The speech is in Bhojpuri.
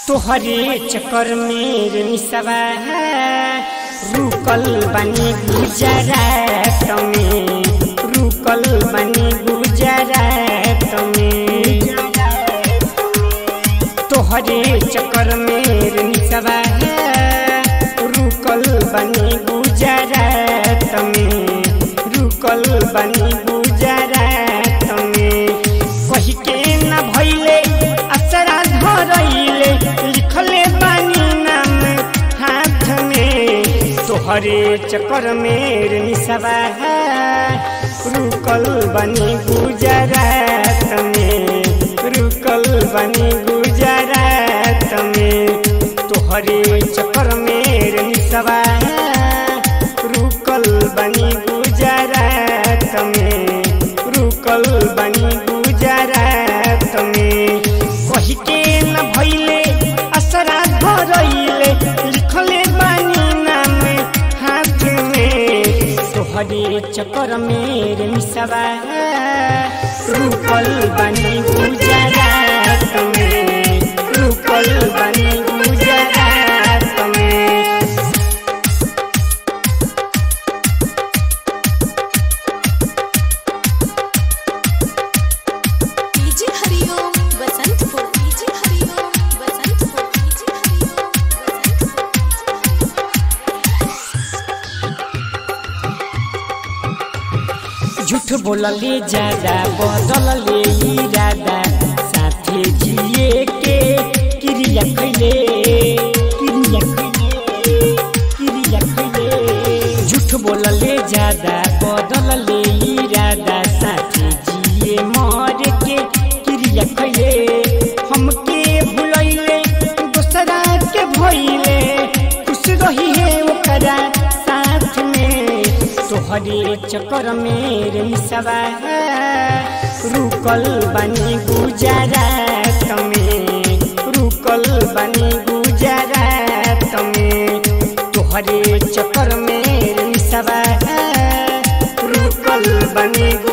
तोहरे चक्कर में निसवा रुकल बनी गुजरात में रुकल बनी गुजरात में तोहरे चक्कर में निसवा रुकल बनी गुजरात में रुकल बनी गुजरात में कही के न भइले असरा धरइले लिखले बानी नाम हाथ में तोहरे चक्कर में निसवा रुकल बनी गुजरात में रुकल बनी गुजरात में तोहरे चक्कर में निसवा रुकल बनी गुजरात में रुकल बनी गुजरात में कही के न भइले असरा धरइले लिखले बानी नाम हाथ में तोहरे चक्कर में मिसवा रुकल बनी गुजरात में रुकल बनी गुजरात में DJ Hariom Basantpur DJ Hariom Basantpur DJ Hariom झूठ बोलले ज्यादा बदलले इरादा साथे जिए के क्रिया कैले क्रिया कैले क्रिया कैले झूठ बोलले ज्यादा बदलले इरादा साथे जिए मर के क्रिया कैले हमके भुलैले दोसरा के भइले खुश रही है ओकरा साथ में तोहरे चक्कर में मिसवा रुकल बनी गुजरात में रुकल बनी गुजरात में तोहरे चक्कर में मिसवा रुकल बनी